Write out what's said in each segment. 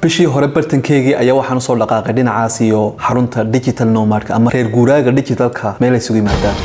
bishii hore bartankeygii ayaa waxaan usoo dhaqaaqay dhinacaas iyo xarunta digital nomadka ama reer guuraaga digitalka meel ay isugu yimaadaan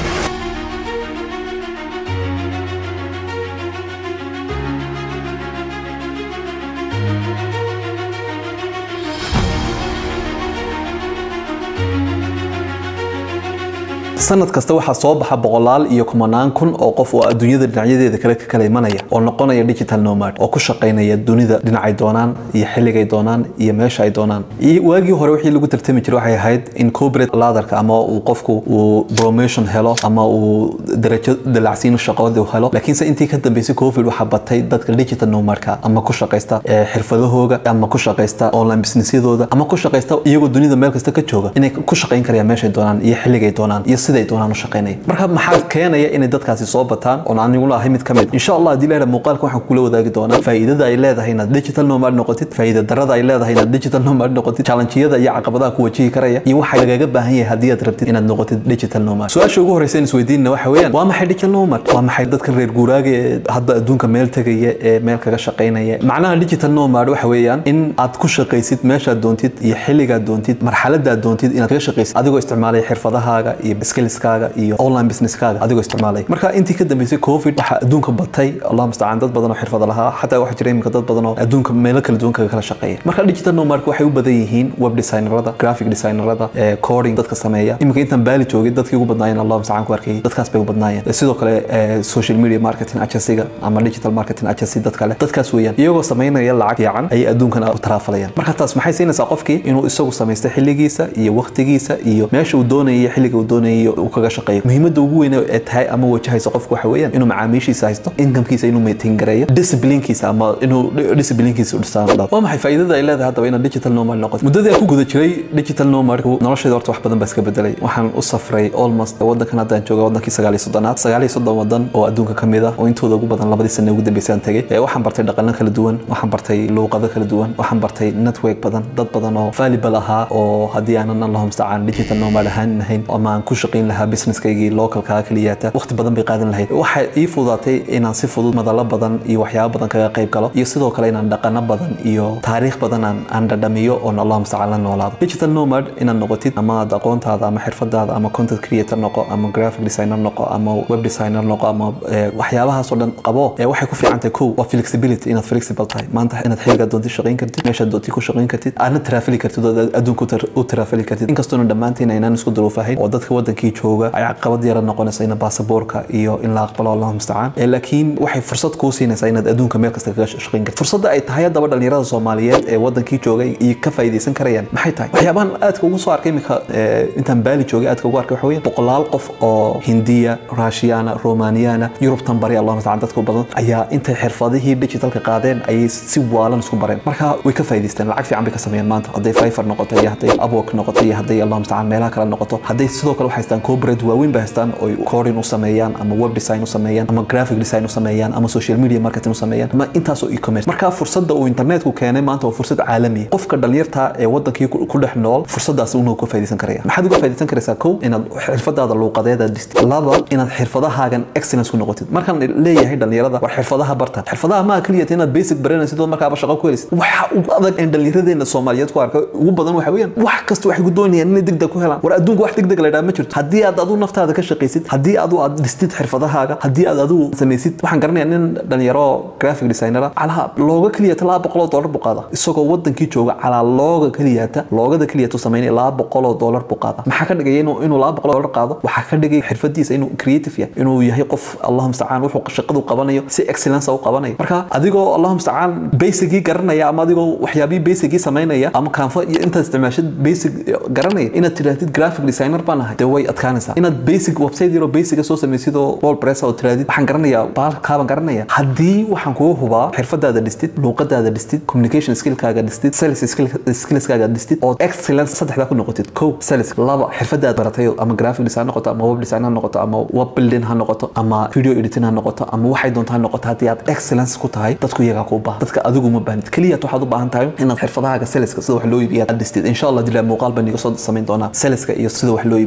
sanad kasta waxaa soo baxa boqolaal iyo kumanaan kun oo qof oo adduunyada dhinacyadeeda kale ka kala imanaya oo noqonaya digital nomad oo ku shaqaynaya dunida dhinacay doonaan iyo xilligay doonaan iyo meesha ay doonaan iyo waagii hore wixii lagu tartami jiray waxay ahayd in corporate ladarka ama uu qofku uu promotion helo ama uu darajo dalacsiin shaqadii helo laakiinse intii ka dambeysay covid waxaa batay dadka digital nomadka ama ku shaqaysta xirfadahooga ama ku shaqaysta online businessyadooda ama ku shaqaysta iyagoo dunida meel kasta ka jooga inay ku shaqayn karayaan meeshay doonaan iyo xilligay doonaan iyo siday doonaan u shaqaynaya marka maxaa keenaya inay dadkaasi soo bataan oon aniguna ahay mid ka mid insha allah haddii leedahay muuqaalka waxaan kula wadaagi doonaa faa'iidada ay leedahay inaad digital nomad noqotid faa'iida darada ay leedahay inaad digital nomad noqotid challenge-yada iyo caqabadaha ku wajihi karaya iyo waxa lagaga baahan yahay haddii aad rabtid inaad noqotid digital nomad su-aasha ugu horeysa in isweydiinna waxa weeyaan waa maxay digital nomad waa maxay dadkan reer guuraaga ee hadda adduunka meel tegaya ee meel kaga shaqaynaya macnaha digital nomad waxa weeyaan in aad ku shaqaysid meeshaad doontid iyo xilligaad doontid marxaladaad doontid inaad kaga shaqaysid adigoo isticmaalaya xirfadahaaga iyo skillskaaga iyo online businesskaaga adigoo isticmaalaya marka intii ka dambeysay covid waxaa adduunka batay allah mustacaan dad badan oo xirfada lahaa xataa waxaa jira iminka dad badan oo adduunka meelo kala duwan kaga kala shaqeeya marka digital nomadka waxay u badan yihiin web designerada graphic designerada coding dadka sameeya iminka intaan baali joogay dadkii ugu badnaayeen allah mustacaan ku arkayay dadkaas bay u badnaayeen sidoo kale social media marketing agencyga ama digital marketing agency dad kale dadkaas weeyaan iyagoo samaynaya lacag fiican ayay adduunkan u taraafalayaan marka taas maxay siinaysaa qofkii inuu isagu samaysta xilligiisa iyo waqtigiisa iyo meesha uu doonayay xilliga uu doonayay uu kaga shaqeeyo muhiimadda ugu weyn ee tahay ama wajahaysa qofku waxa weeyaan inuu macaamiishiisa haysto inkamkiisa inuu maintain gareeyo disciplinekiisa ama inuu disciplinekiisa u dhistaan dhab waa maxay faa'iidada ay leedahay haddaba inaad digital nomad noqoto muddadii aan ku guda jiray digital nomadku noloshayda horta wax badan baa iska bedelay waxaan u safray almost waddankan haddaan jooga waddankii sagaal iyo soddonaad sagaal iyo soddon waddan oo adduunka ka mid ah oo intooda ugu badan labadii sane ugu dambeysay aan tegay waxaan bartay dhaqano kala duwan waxaan bartay luuqado kala duwan waxaan bartay network badan dad badan oo valuable ahaa oo haddii aanan allahu mustacaan digital nomad ahaan lahayn ama aan ku shaqayn lahaa businesskaygii localkaa keliyaata waqti badan bay qaadan lahayd waxay ii fududaatay inaan si fudud madalo badan iyo waxyaabo badan kaga qayb galo iyo sidoo kale inaan dhaqano badan iyo taariikh badan aan aan dhadhamiyo oon allah mustacaan la noolaado digital nomad inaad noqotid ama aad aqoontaada ama xirfadaada ama content creator noqo ama graphic designer noqo ama web designer noqo ama waxyaabahaas oo dhan qabo waxay ku fiican tahay kow waa flexibility inaad flexible tahay maanta inaad xilligaa doontid shaqayn kartid meeshaad doontid ku shaqayn kartid aadna taraafili kartid oo adduunka u taraafili kartid inkastoona dhammaantiin aynaan isku duruufahayn oo dadka wadankii jooga ay caqabad yara noqonaysa in baasaboorka iyo in la aqbalo allahu mustacaan laakiin waxay fursad kuu siinaysaa inaad adduunka meel kasta kaga shaqayn kartid fursadda ay tahay haddaba dhalinyarada soomaaliyeed ee wadankii jooga iyo ka faa'iidaysan karayaan maxay tahay waxyaabahan aadka ugu soo arkay iminka intaan baali joogay aadka ugu arkay waxa weeye boqolaal qof oo hindiya raashiyana romaniyana yurubtan bari allahu mustacaan dadka badan ayaa intay xirfadihii digitalka qaadeen ayay si waalan isku bareen marka way ka faa'iidaysteen lacag fiican bay ka sameeyeen maanta hadday fifer noqoto iyo hadday upwork noqoto iyo hadday allahu mustacaan meelaha kale noqoto hadday sidoo kale waxay haystaan corporate waaweyn bay haystaan oo coding u sameeyaan ama web design u sameeyaan ama graphic design u sameeyaan ama social media marketing u sameeyaan ama intaasoo e-commerce marka fursadda uu internetku keenay maanta waa fursad caalami ah qofka dhalinyarta ee wadankii ku dhex nool fursadaas unuu ka faa'iidaysan karaya maxaad uga faa'iidaysan karaysaa kow inaad xirfadaada luuqadeeda dhistid laba inaad xirfadahaagan excellence ku noqotid markaan leeyahay dhalinyarada war xirfadaha barta xirfadaha maa keliya inaad basic baranaysid oo markaaba shaqo ku helaysid waxa ugu adag ee dhalinyaradeena soomaaliyeed ku arka ugu badan waxa weeyaan wax kasta waxay ku doonayaan inay degdeg ku helaan war adduunka wax degdeg la idhaha ma jirto haddii aad adu naftaada ka shaqaysid haddii adu aad dhistid xirfadahaaga haddii aad adigu samaysid waxaan garanayaa nin dhalinyaro graphic designera calaa looga keliyata laba boqoloo dollar buu qaada isagoo wadankii jooga calaa looga keliyata loogada keliyatu samaynaya laba boqoloo dollar buu qaada maxaa ka dhigaya inuu inuu laba boqoloo dollar qaado waxaa ka dhigay xirfadiisa inuu creative yahay inuu yahay qof allahu mustacaan wuxuu shaqadu qabanayo si excellence u qabanayo marka adigoo allahu mustacaan basicgii garanaya ama adigoo waxyaabihii basicgii samaynaya ama kaanfa iyo intaad isticmaashid basic garanaya inaad tidhaahdid graphic designer baan ahay dee way adkaanaysaa inaad basic website yaro basica soo samaysid oo wordpress oo tidhaahdid waxaan garanayaa baalkaabaan garanaya haddii waxaan kugu hubaa xirfadaada dhistid luuqadaada dhistid communication skillkaaga dhistid sales skillskaaga dhistid oo excellence saddexdaa ku noqotid kow sales laba xirfadaad baratay ama graphic design ha noqoto ama web design ha noqoto ama web building ha noqoto ama video editing ha noqoto ama waxay doonto ha noqoto haddii aad excellence ku tahay dadku iyagaa kuu baahan dadka adigu ma baahnid keliyaad waxaad u baahan tahay inaad xirfadahaaga saleska sida wax loo iibiya aad dhistid insha allah dilaa muuqaal baan iga soo samayn doonaa saleska iyo sida wax loo iibiyo marka waxa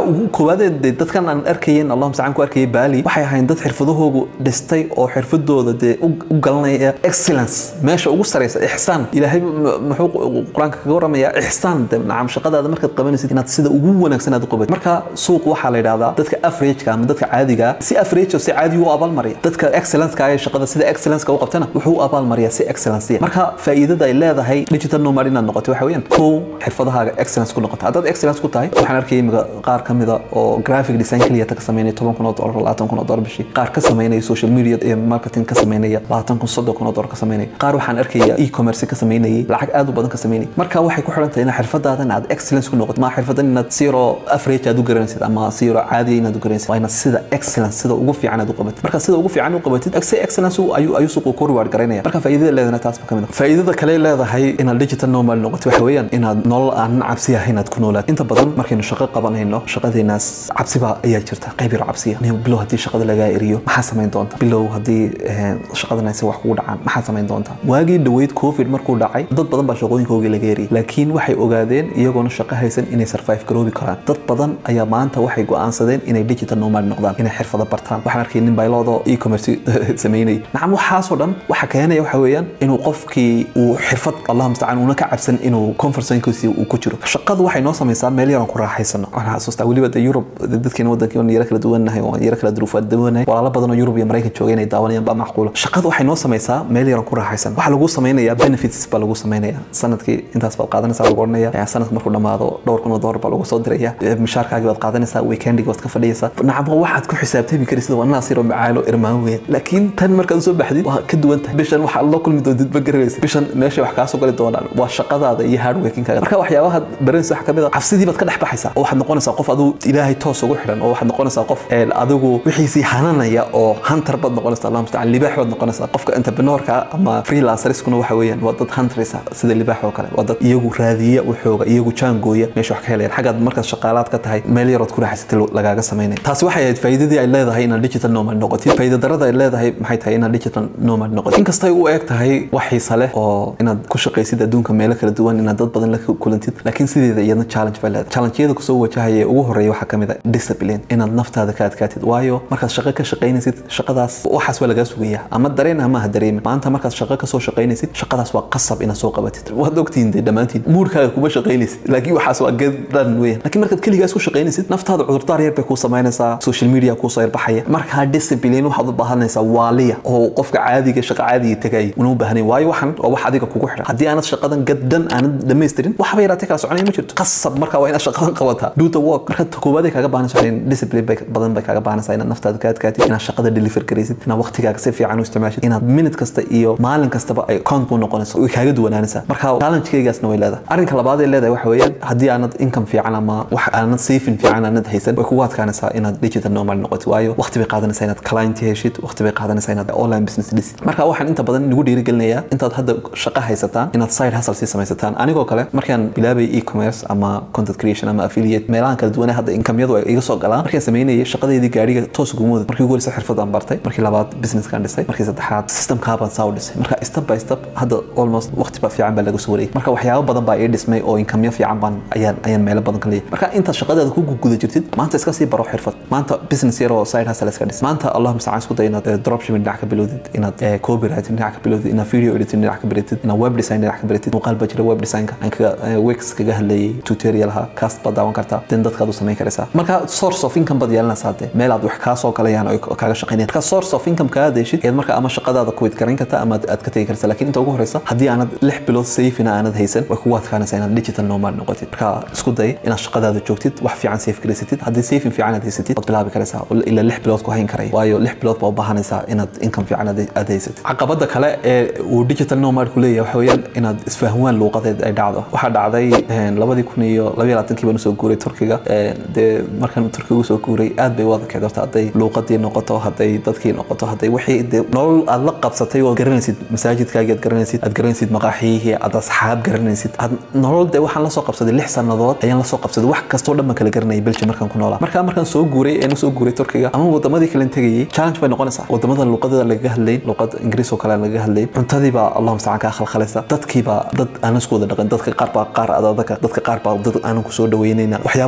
ugu koowaadee dee dadkan aan arkayeen allahuma stacaan ku arkayay baali waxay ahayn dad xirfadahoogu dhistay oo xirfadooda dee u u galanaya excellence meesha ugu sareysa ixsaan ilaahay m- muxuu qur-aanka kaga waramayaa ixsaan de nacam shaqadaada markaad qabanaysid inaad sida ugu wanaagsan aad u qabatid marka suuq waxaa la yidhahdaa dadka averageka ama dadka caadiga si average oo si caadi u abaalmariya dadka excellence-ka ee shaqada sida excellence-ka u qabtana wuxuu u abaalmariyaa si excellence marka faa'iidada ay leedahay digital nomad inaad noqoto waxa weeyaan kow xirfadahaaga excellence ku noqoto haddaad excellence ku tahay waxaan arkayay imika qaar ka mida oo graphic design keliya ka sameynaya toban kun oo dollar labaatan kun oo dollar bishii qaar ka sameynaya social media iyo marketing ka sameynaya labaatan kun soddon kun oo dollar ka sameynaya qaar waxaan arkaya e-commerce ka sameynayay lacag aad u badan ka sameynayay marka waxay ku xiran tahay inaad xirfadaadan aad excellence ku noqoto ma xirfadan inaad zero average aad u garanaysid ama zero caadi inaad u garanaysid waa inaad sida excellence sida ugu fiican aad u qabatid marka sida ugu fiican u qabatid si excellence uu- ayuu ayuu suuqu ku reward garaynaya marka faa'iidada leedana taas ba ka mid ah faa'iidada kale ay leedahay inaad digital nomad noqoto waxa weeyaan inaad nolol aan cabsi ahayn inaad ku noolaad inta badan markaynu shaqo qabanayno shaqadeenaas cabsiba ayaa jirta qayb yar cabsiya Nin bilow haddii shaqada lagaa eriyo maxaa samayn doonta bilow haddii eh, shaqadan aysan wax kugu dhacaan maxaa samayn doonta waagii dhaweyd covid markuu dhacay dad badan baa shaqooyinkoogii laga eriyay laakiin waxay ogaadeen iyagoona shaqo haysan inay survive garoobi karaan dad badan ayaa maanta waxay go'aansadeen inay digital nomad noqdaan inay xirfado bartaan waxaan arkay nin bayloodo e-commerce sameynay nacam waxaasoo dhan waxa keenaya waxa weeyaan inuu qofkii uu xirfad allah mustacaan uuna ka cabsan inuu comfort zonekiisi uu ku jiro shaqadu waxay noo samaysaa meel yaran ku raaxaysano waxaan xasuustaa weliba de Europe de dadkeena wadankii waan yara kala duwannahay waan yara kala duruufaad duwannahay walaalo badan oo Europe iyo Mareykan joogay inay daawanayaan baa macquula shaqadu waxay noo samaysaa meel yaran ku raaxaysan waxa lagu samaynayaa benefits baa lagu samaynayaa sanadkii intaas baad qaadanaysaa lagu odhanaya sanadka markuu dhamaado dhowr kun oo dollar baa lagu soo diraya mishaarkaagii baad qaadanaysaa weekendigi baad ka fadhiyaysaa nacam waxaad ku xisaabtami karaysid waa naas yar oo macaalo irmaan weyn laakiin tan markaad usoo baxdid waa ka duwan tahay bishan waxaad la kulmi doontid ma garanaysid bishan meeshay wax kaa soo gali doonaan waa shaqadaada iyo hardworkingkaaga marka waxyaabaha baranaysa waxa kamid a cabsidii baad ka dhex baxaysaa oo waxaad noqonaysaa qof adigu ilaahay toos ugu xidhan oo waxaad noqonaysaa qof een, adigu wixiisii hananaya oo hunter baad noqonaysaa allah mustacaan libaax baad noqonaysaa qofka entrepreneurka ama freelancerskuna waxa weeyaan waa dad hunterisa sida libaax oo kale waa dad iyagu raadiya waxooga iyagu jaangooya meesha wax ka helayaan xaggaad markaad shaqaalaad ka tahay meel yarood ku raaxaysatay lagaaga samaynaya taasi waxay ahayd faa'iidadii ay leedahay inaad digital nomad noqotid faa'iida darada ay leedahay maxay tahay inaad digital nomad noqotid inkastay u eg tahay wax xiisa leh oo inaad ku shaqaysid adduunka meelo kala duwan inaad dad badan la kulantid laakiin sideeda iyadna challenge bay leedahay challenge-yada kusoo wajahaya ee ugu horeeya waxaa kamid ah discipline inaad naftaada ka adkaatid waayo markaad shaqo ka shaqaynaysid shaqadaas waxaas waa lagaa sugayaa ama dareen ama ha dareemin maanta markaad shaqo kasoo shaqaynaysid shaqadaas waa qasab inaad soo qabatid waad ogtihiin dee dhammaantiin muurkaaga kuma shaqaynaysid laakiin waxaas waa gadan weeyaan laakiin markaad keligaas ku shaqaynaysid naftaada cudurdaar yar bay kuu samaynaysaa social media kuusoo yarbaxaya markaa discipline waxaad u baahanaysaa waaliya oo qofka caadiga shaqa caadiga tegaya una u baahnayn waayo waxan waa wax adiga kugu xidhan haddii aanad shaqadan gadan aanad dhamaystirin waxba yaraatee kala soconaya ma jirto qasab marka waa inaad shaqadan qabataa do the work marka ta koowaad ay kaaga baahanaysa waxay discipline bay badan bay kaaga baahanaysaa inaad naftaada ka adkaatid inaad shaqada deliver garaysid inaad waqtigaaga si fiican u isticmaashid inaad minute kasta iyo maalin kastaba ay account kuu noqonayso way kaaga duwanaanaysaa marka challenge-kaygaasna way leedahay arrinka labaad ay leedahay waxa weeyaan haddii aanad income fiican ama wax aanad saving fiican aanad haysan way kugu adkaanaysaa inaad digital nomad noqotid waayo waqti bay qaadanaysaa inaad client heshid waqti bay qaadanaysaa inaad online business dhisid marka waxaan inta badan nagu dhiirigelinayaa intaad hadda shaqo haysataan inaad side hustle sii samaysataan anigoo kale markaan bilaabay e-commerce ama content creation ama affiliate meelahan kala duwan hadda inkamyadu ay iga soo galaan markaan sameynayay shaqadeedii gaariga toos ugu mooday markii ugu horeysa xirfad aan bartay markii labaad businesskaan dhisay markii saddexaad systemkaabaan saa u dhisay marka step by step hadda almost waqti ba fiican baa laga soo wareegay marka waxyaabo badan baa ii dhismay oo inkamyo fiican baan ayaan ayaan meelo badan ka leeyahay marka intaad shaqadaada ku guda jirtid maanta iska sii baro xirfad maanta business yar oo side hustle iska dhis maanta allah mustacaan isku day inaad eh, dropshipping dhinac ka bilowdid inaad eh, copywriting dhinac ka bilowdid inaad video editing dhinac ka bilowdid inaad web design dhinac ka bilowdid muuqaal baa jira web designka aan kaga eh, wix kaga hadlayay tutorialha cast baad daawan kartaa den dadkaad u samayn karaysaa marka source of income baad yeelanaysaa dee meel aad wax kaa soo galayaan oo kaaga shaqaynayaan marka source of income kaa adeeshid eed marka ama shaqadaada quit garayn kartaa ama aad ka tegi kartaa laakiin inta ugu horeysa haddii aanad lix bilood safina aanad haysan way kugu adkaanaysaa inaad digital nomad noqotid marka isku day inaad shaqadaada joogtid wax fiican safe garaysatid haddii safin fiican aad haysatid waad bilaabi karaysaa oo ilaa lix bilood ku hayn karaya waayo lix bilood baa u baahanaysaa inaad income fiican aad aad haysatid caqabada kale ee uu digital nomad ku leeyahay waxa weeyaan inaad isfahmaan luuqadeed ay dhacdo waxaa dhacday een, labadii kun iyo labaiyo labaatankii baan usoo guuray turkiga een, dee markaan turkiga usoo guuray aad bay u adakayd horta hadday luuqadii noqoto hadday dadkii noqoto hadday wixii dee nolol aad la qabsatay oo garanaysid masaajidkaagii aad garanaysid aad garanaysid maqaaxiyihii aad asxaab garanaysid aad nolol dee waxaan lasoo qabsaday lix sannadood ayaan lasoo qabsaday wax kastoo dhan baan kala garanayay belgium markaan ku noolaa markaa markaan soo guuray een usoo guuray turkiga ama wadamadii kalen tegayay challenge bay noqonaysaa wadamada luuqadada lagaga hadlayn luuqad ingiriis oo kale aan lagaga hadlayn cuntadii baa allahuma stacaan kaa khalkhalaysa dadkii baa dad aanan isku wada dhaqan dadka qaar baa qaar adadaka dadka qaar baa dad aanan ku soo dhaweynayna waxyaabahaasoo dhan baad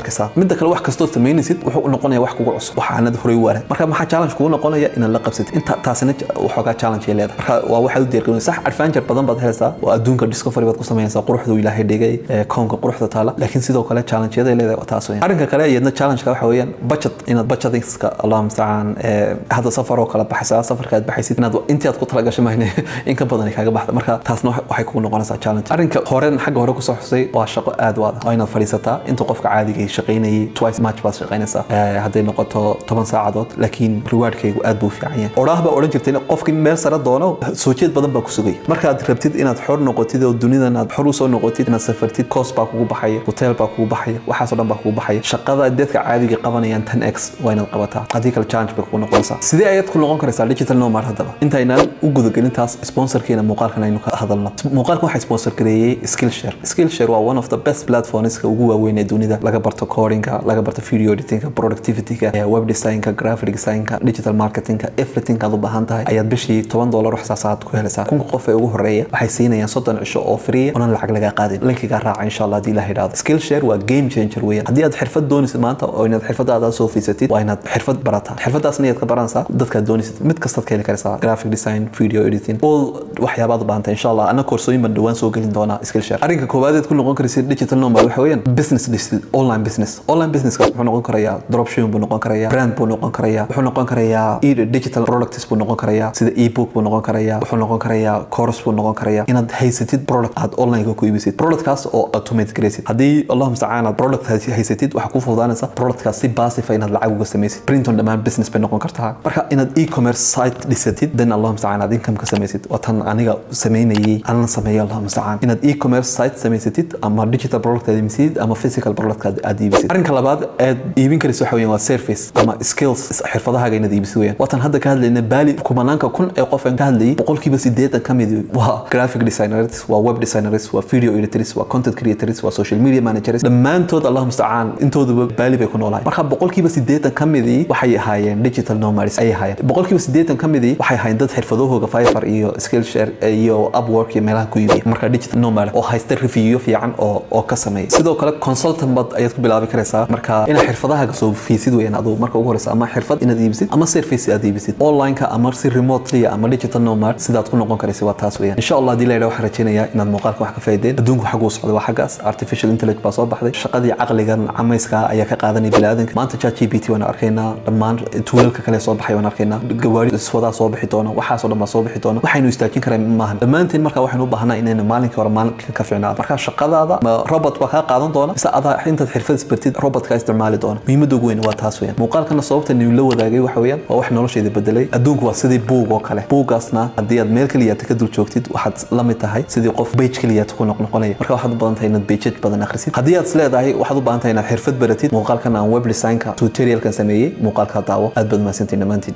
arkaysaa midda kale wax kastoo samaynaysid wuxuu noqonaya wax kugu cusub waxaanad horey u arag marka maxaa challenge kugu noqonaya inaad la qabsatid inta taasina waxoogaa challenge ay leedahay marka waa waxaad u diyaargarinaysa sax adventure badan baad helaysaa oo adduunka discovery baad ku samaynaysaa quruxda uu ilaahay dhigay koonka quruxda taala laakiin sidoo kale challenge-yada ay leedahay waa taas weeyaan arrinka kale iyadna challenge-ka waxa weeyaan budget inaad budgetingska allah mustacaan hadda safar oo kale baxaysaa safarka aad baxaysid inaad intii aad ku talagashay mahne in ka badan ay kaaga baxda marka taasna waxay kugu noqonaysaa challenge arrinka horen xagga hore kusoo xusay waa shaqo aad u adag waa inaad fadhiisataa inta qofka caadiga shaqaynayay twice match baad shaqaynaysaa hadday noqoto toban saacadood laakiin rewardkaygu aad buu fiican yahay odhaah baa odhan jirtay qofkii meel sare doono soo jeed badan baa ku sugay markaad rabtid inaad xor noqotid oo dunidan aad xor usoo noqotid inaad safartid cost baa kugu baxaya hotel baa kugu baxaya waxaasoo dhan baa kugu baxaya shaqada dadka caadiga qabanayaan tan x waa inaad qabataa haddii kale challenge bay kugu noqonaysaa sidee ayaad ku noqon karaysaa digital nomad haddaba intaynaan u gudagelin taas sponsorkeena muuqaalkan aynu ka hadalno muuqaalkan waxaa sponsor gareeyey skillshare skillshare waa one of the best platformska ugu waaweyn ee dunida laga barto codinga laga barto video editingka productivityga web designka graphic designka digital marketingka everything aad u baahan tahay ayaad bishii toban dolar wax saasaad ku helaysaa kunka qof ee ugu horeeya waxay siinayaan soddon cisho oo free onan lacag lagaa qaadin linkigaa raaca insha allah haddii la idhaahdo skillshare waa game changer weeyaan haddii aad xirfad doonaysid maanta oo inaad xirfadaada soo fiisatid waa inaad xirfad barataa xirfadaasna ayaad ka baranaysaa dadkaad doonaysid mid kastaad ka heli karaysaa graphic design video editing all waxyaabaad u baahantay insha allah ana koorsooyin baan dhawaan soo gelin doonaa skillshare arrinka koowaad ku noqon karaysid digital nomad waxa weeyaan business dhisid online business online businesska wuxuu noqon karayaa dropshipping buu noqon karayaa brand buu noqon karayaa wuxuu noqon karayaa digital products buu noqon karayaa sida ebook buu noqon karayaa wuxuu noqon karayaa course buu noqon karayaa inaad haysatid product aad online ku iibisid productkaas oo automate garaysid haddii allah mustacaan aad product haysatid waxaa ku fududaanaysa productkaas si passive inaad lacag uga samaysid print on demand business bay noqon kartaa marka inaad e-commerce site dhisatid then allah mustacaan aad income ka samaysid waa tan aniga samaynayay anana sameeyo allah mustacaan inaad e-commerce site samaysatid ama digital product aad iibsid ama physical product aad iibisid arrinka labaad aad iibin karaysa waxa weeyaan waa service ama skills xirfadahaaga inaad iibisid weeyaan waatan hadda ka hadlayna baali kumanaanka kun ee qof aan ka hadlayay boqolkiiba sideetan ka mid waa graphic designers waa web designers waa video editors waa content creators waa social media managers dhammaantood allah mustacaan intooduba baali bay ku noolahay marka boqolkiiba sideetan ka midii waxay ahaayeen digital nomads ayay ahaayeen boqolkiiba sideetan ka midii waxay ahaayeen dad xirfadahooga fiver iyo skillshare iyo upwork iyo meelaha ku iibiya marka digital nomad oo haysta review fiican oo oo ka sameeya sidoo kale consultant bad ayaad ku bilaabi karaysaa marka inaad xirfadahaaga soo fiisid weeyaan aduu marka ugu horeysa ama xirfad inaad iibisid ama service aad iibisid onlineka ama si remotely ama digital nomad sidaad ku noqon karaysa waa taas weeyaan insha allah haddii la yidhaha waxaan rajaynayaa inaad muuqaalka wax ka faa'iideen adduunku xaguu socda waa xaggaas artificial intelligence baa soo baxday shaqadii caqligan camayska ayaa ka qaadanaya biniaadanka maanta chat gpt waan arkaynaa dhammaan tuulalka kale soo baxay waan arkaynaa gawaari iswadaa soo bixi doona waxaasoo dhan baa soo bixi doona waxaynu istaajin karaa maahan dhammaanteen marka waxaynu u baahanaa inaynu maalinkii hore maalinka ka fiicnaado marka shaqadaada ma robot baa kaa qaadan doona mise adaa intaad xirfad isbartid robot kaa isticmaali doona muhiimadda ugu weyn waa taas weeyaan muuqaalkana sababta inuu la wadaagay waxa weeyaan waa wax noloshayda bedelay adduunku waa sidii buug oo kale buugaasna haddii aad meel keliyaata ka dul joogtid waxaad la mid tahay sidii qof bage keliyaata ku noqnoqonaya marka waxaad u badan tahay inaad bejaj badan akhrisid haddii aad isleedahay waxaad u baahan tahay inaad xirfad baratid muuqaalkan aan web designka tutorialkan sameeyey muuqaalka daawo aad baad mahadsantiin dhammaantiin